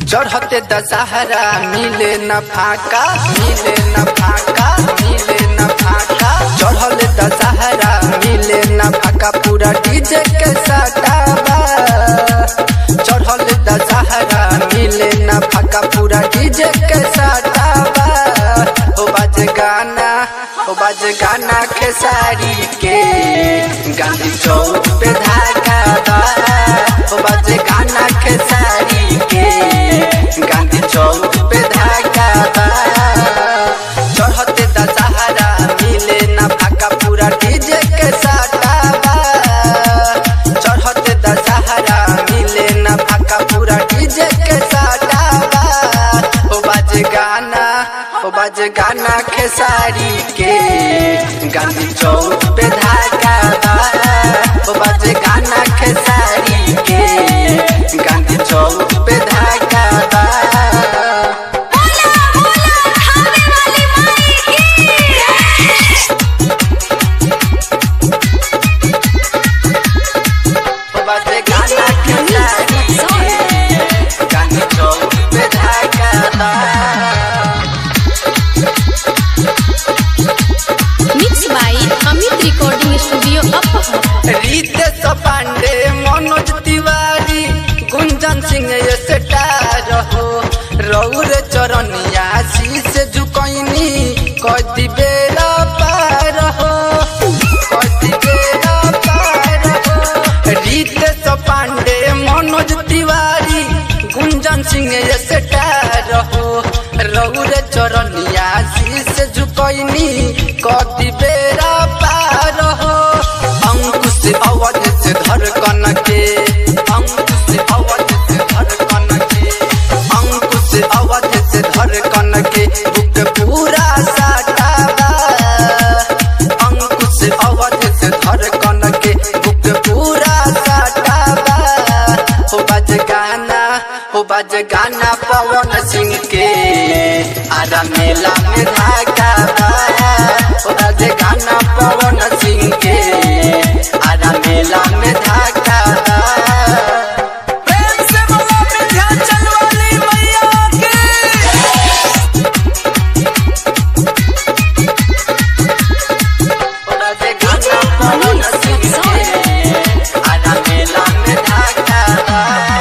चढ़ते दशहरा मिले न फाका मिले न फाका मिले न फाका चढ़ल दशहरा मिले न फाका पूरा डीजे के सटावा चढ़ल दशहरा मिले न फाका पूरा डीजे के सटावा ओ बाज गाना ओ बाज गाना खेसारी के गांधी चौक पे धागा बा ओ बाज गाना खेसारी के गांधी चौक पे धागा बा चढ़ते दशहरा मिले न फाका पूरा डीजे के सटावा चढ़ते दशहरा मिले न फाका पूरा डीजे के सटावा ओ बाज गाना ओ बाज गाना खेसारी के गांधी चौक पे धागा बा ओ बाज गाना खेसारी के गांधी चौक पे धागा बा बोला बोला खावे वाली माई ओ बाज गाना खेसारी के गांधी चौक पे धागा बा mix by Amit recording studio Apahar Ritesh Pandey Manoj Tiwari गुंजन सिंह ये स्टार हो रौर चरनिया शीश झुकैनी कदी बेरा पार हो कदी बेरा पार हो रितेश पांडे मनोज तिवारी गुंजन सिंह ये स्टार हो रौर चरनिया शीश झुकैनी कदी बेरा पार हो अंकुश अवध से धड़कन के अंकुश अवध से धड़कन के अंकुश अवध से धड़कन के बुक पूरा साटावा अंकुश अवध से धड़कन के बुक पूरा साटावा हो बज गाना हो बज गाना पवन सिंह के आरा मेला में धागा बा हो बज गाना पवन सिंह के आरा मेला में धागा बा प्रेम से बोलो विंध्याचल वाली मैया की हो बज गाना पवन सिंह के आरा मेला में धागा बा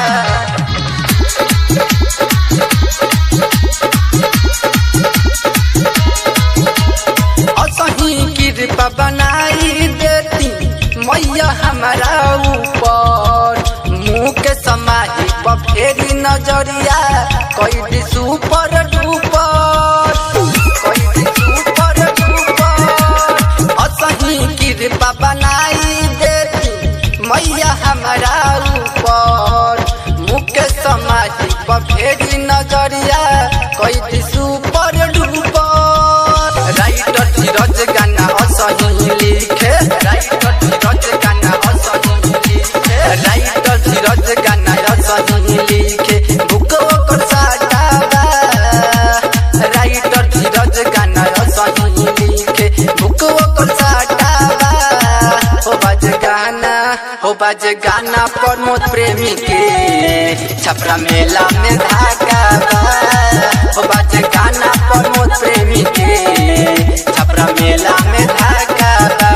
असही कृपा बनाई देती मैया हमारा ऊपर मुँह के समाही पर फेरी नजरिया कैदी सुपर डूपर कैदी सुपर डूपर असही कृपा बनाई देती मैया हमारा ऊपर मुँह के समाही पर फेरी नजरिया कैदी सुपर डूपर राइटर धीरज गाना असही लिखे राइटर धीरज गाना असही लिखे राइटर धीरज गाना असही लिखे बुक ओकर साटावा राइटर धीरज गाना असही लिखे बुक ओकर साटावा हो बाज गाना हो बाज गाना प्रमोद प्रेमी के छपरा मेला में धागा बा हो बाज गाना प्रमोद प्रेमी के छपरा मेला में धागा बा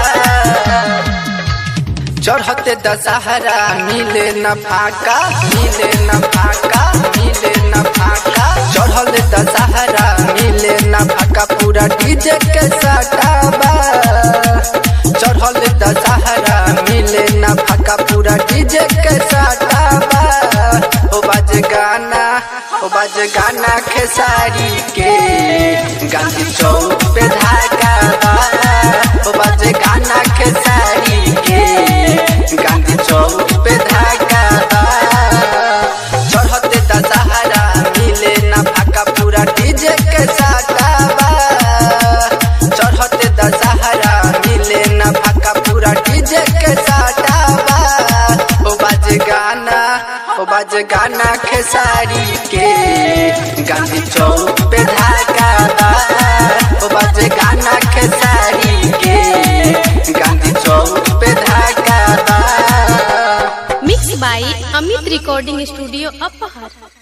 चढ़ते दशहरा मिले न फाका मिले न फाका मिले न फाका चढ़ल दशहरा मिले न फाका पूरा डीजे के सटावा चढ़ल दशहरा मिले न फाका पूरा डीजे के सटावा ओ बाज गाना ओ बाज गाना खेसारी के गांधी चौक पे धागा बा ओ बाज गाना खेसारी के गांधी चौक पे धागा बा चढ़ते दशहरा मिले न फाका पूरा डीजे के सटावा चढ़ते दशहरा मिले न फाका पूरा डीजे के सटावा ओ बाज गाना ओ बाज गाना खेसारी के गांधी चौक पे धागा बा ओ बाज गाना खेसारी के गांधी चौक पे धागा बा mix by Amit recording studio अपहर